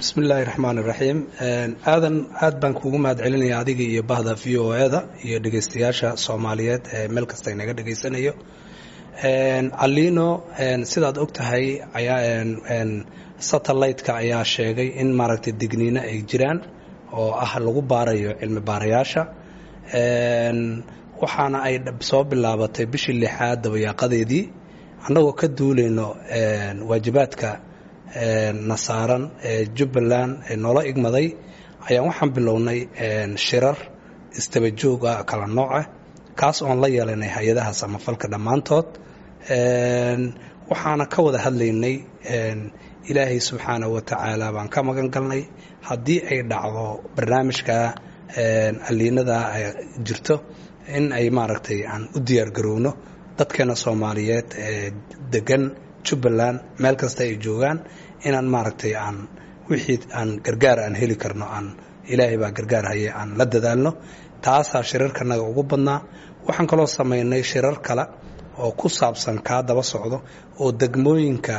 bismi illaahi raxmaan iraxiim aadan aad baan kuugu mahad celinaya adiga iyo bahda v o e da iyo dhegeystayaasha soomaaliyeed ee meel kasta inaga dhegeysanayo alino sidaad og tahay satellite-ka ayaa sheegay in maaragtay digniino ay jiraan oo ah lagu baarayo cilmi baarayaasha waxaana ay soo bilaabatay bishii lixaad dabayaaqadeedii annagoo ka duulayno waajibaadka na saaran ee jubbaland ee noola igmaday ayaan waxaan bilownay shirar istabajooga kala nooca kaas oon la yeelanay hay-adaha samafalka dhammaantood waxaana ka wada hadlaynay ilaahay subxaana wa tacaala baan ka magan galnay haddii ay dhacdo barnaamijka aliinada jirto in ay maaragtay aan u diyaargarowno dadkeena soomaaliyeed ee degan jubbaland meel kasta ay joogaan inaan maaragtay aan wixii aan gargaar aan heli karno aan ilaahay baa gargaar haye aan la dadaalno taasaa shirarkanaga ugu badnaa waxaan kaloo samaynay shirar kale oo ku saabsan kaa daba socdo oo degmooyinka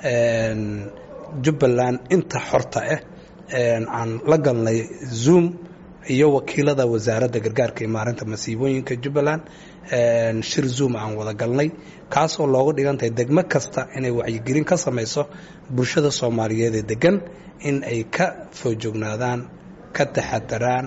jubbaland inta xorta ah aan la galnay zoom iyo wakiilada wasaaradda gargaarka iyo maarinta masiibooyinka jubbaland shir zoom aan wada galnay kaasoo loogu dhigantahay degmo kasta inay wacyigelin ka samayso bulshada soomaaliyeed ee degan in ay ka foojognaadaan ka taxadaraan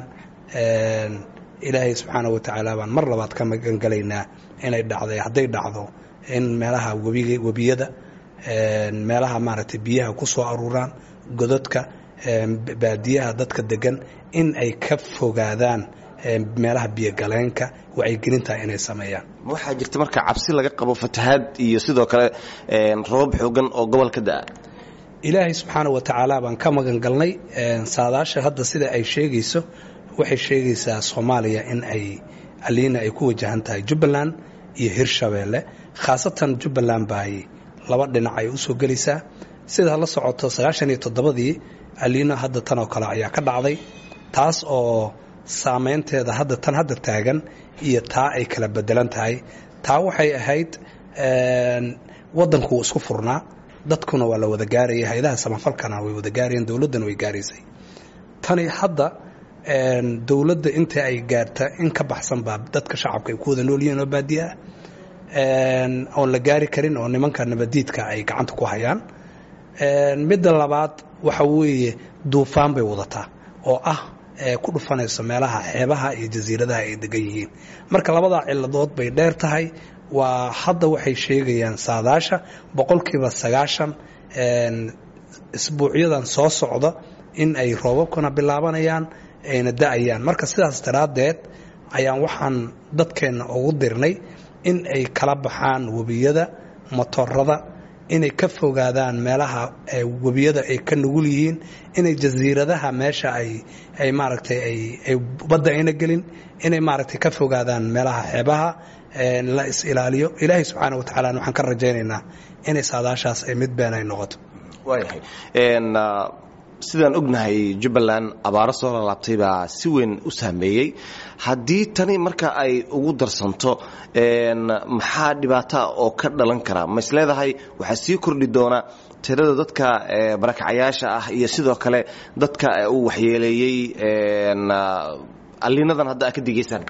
ilaahay subxaana wa tacaala baan mar labaad ka magangalaynaa inay dhacday hadday dhacdo in meelaha webiyada meelaha maaragtay biyaha ku soo aruuraan gododka baadiyaha dadka degan in ay ka fogaadaan meelaha biyogaleenka wacyigelinta inay sameeyaan waxaa jirta marka cabsi laga qabo fatahaad iyo sidoo kale roobab xoogan oo gobolka da'a ilaahay subxaana wa tacaala baan ka magan galnay saadaasha hadda sida ay sheegayso waxay sheegaysaa soomaaliya in ay aliina ay ku wajahan tahay jubbaland iyo hirshabeelle khaasatan jubbaland baay laba dhinac ay u soo gelaysaa sidaa la socoto sagaashan iyo toddobadii aliina hadda tan oo kale ayaa ka dhacday taas oo saameynteeda hadda tan hadda taagan iyo taa ay kala bedelan tahay taa waxay ahayd waddanku wuu isku furnaa dadkuna waa la wada gaarayay hay-adaha samafalkana way wada gaarayeen dowladdana way gaaraysay tani hadda dowladda inta ay gaarta in ka baxsan baa dadka shacabka ay ku wada nool yihiin oo baadiya ah oon la gaari karin oo nimanka nabadiidka ay gacanta ku hayaan midda labaad waxa weeye duufaan bay wadataa oo ah ku dhufanayso meelaha xeebaha iyo jasiiradaha ay degan yihiin marka labadaa ciladood bay dheer tahay waa hadda waxay sheegayaan saadaasha boqolkiiba sagaashan isbuucyadan soo socda in ay roobabkuna bilaabanayaan ayna da-ayaan marka sidaas daraaddeed ayaan waxaan dadkeenna ugu dirnay in ay kala baxaan webiyada motorada inay ka fogaadaan meelaha webiyada ay ka nugul yihiin inay jasiiradaha meesha ay ay maaragtay ay badda ayna gelin inay maaragtay ka fogaadaan meelaha xeebaha la is ilaaliyo ilaahay subxaana wa tacaala waxaan ka rajaynaynaa inay saadaashaas ay mid been ay noqoto waayahay sidaan ognahay jubbaland abaaro soo lalaabtay baa si weyn u saameeyey haddii tani marka ay ugu darsanto maxaa dhibaata oo ka dhalan kara ma is leedahay waxaa sii kordhi doona tirada dadka barakacayaasha ah iyo sidoo kale dadka uu waxyeeleeyey alliinadan hadda aad ka digaysaan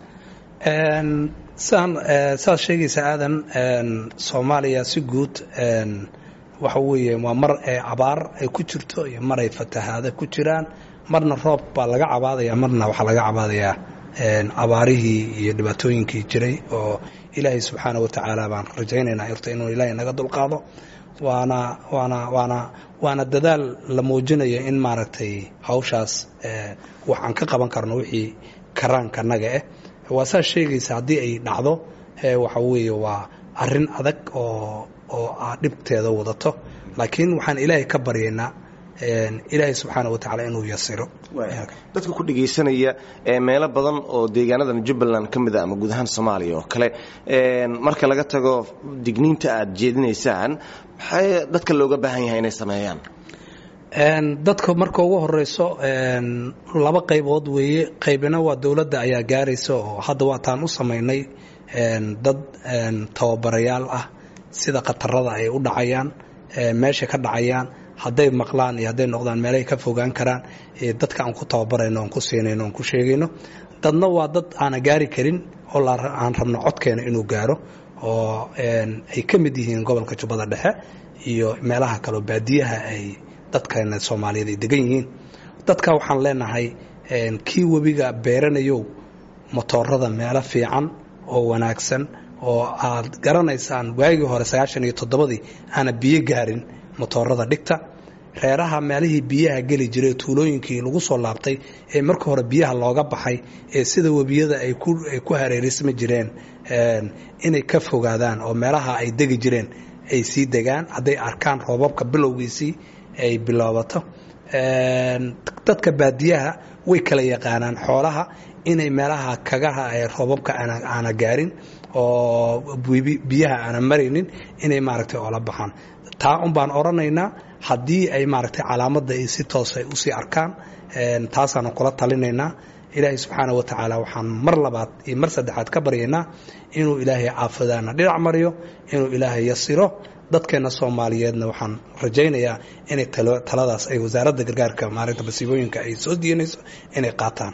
sidaan saad sheegaysa aadan soomaaliya si guud waxa weeye waa mar abaar ay ku jirto iyo mar ay fatahaada ku jiraan marna roob baa laga cabaadaya marna waxaa laga cabaadayaa abaarihii iyo dhibaatooyinkii jiray oo ilaahay subxaana wa tacaala baan rajaynaynaa irta inuu ilaahay naga dulqaado waana waana waana waana dadaal la muujinayo in maaragtay hawshaas wax aan ka qaban karno wixii karaankanaga ah waa saa sheegaysa haddii ay dhacdo waxa weeye waa arin adag oo oo aa dhibteeda wadato laakiin waxaan ilaahay ka baryaynaa ilaahay subxaana wa tacaala inuu yasiro dadka ku dhegaysanaya meelo badan oo deegaanadan jubbaland ka mid a ama guud ahaan soomaaliya oo kale marka laga tago digniinta aad jeedinaysaan maxay dadka looga baahan yahay inay sameeyaan dadka marka ugu horeyso laba qaybood weeye qaybina waa dowladda ayaa gaaraysa oo hadda waataan u samaynay dad tababarayaal ah sida khatarada ay u dhacayaan meesha ka dhacayaan hadday maqlaan iyo hadday noqdaan meelahay ka fogaan karaan dadka aan ku tababarayno aan ku siinayno aan ku sheegayno dadna waa dad aana gaari karin oo aan rabno codkeena inuu gaaro oo ay ka mid yihiin gobolka jubbada dhexe iyo meelaha kaleo baadiyaha ay dadkeena soomaaliyeed ay degan yihiin dadka waxaan leenahay kii webiga beeranayow motoorada meelo fiican oo wanaagsan oo aad garanaysaan waagii hore sagaashan iyo toddobadii aana biyo gaarin motoorada dhigta reeraha meelihii biyaha geli jiray tuulooyinkii lagu soo laabtay ee marka hore biyaha looga baxay ee sida webiyada ay ku hareerisma jireen inay ka fogaadaan oo meelaha ay degi jireen ay sii degaan hadday arkaan roobabka bilowgiisii ay biloobato dadka baadiyaha way kala yaqaanaan xoolaha inay meelaha kagaha ee roobabka aana gaarin oo biyaha aana maraynin inay maaragtay oola baxaan taa un baan odhanaynaa haddii ay maaragtay calaamadda ay si toos ay usii arkaan taasaanu kula talinaynaa ilaahay subxaana wa tacaala waxaan mar labaad iyo mar saddexaad ka baryaynaa inuu ilaahay caafadaana dhinac mariyo inuu ilaahay yasiro dadkeena soomaaliyeedna waxaan rajaynayaa inay taladaas ay wasaaradda gargaarka maalinta masiibooyinka ay soo diyanayso inay qaataan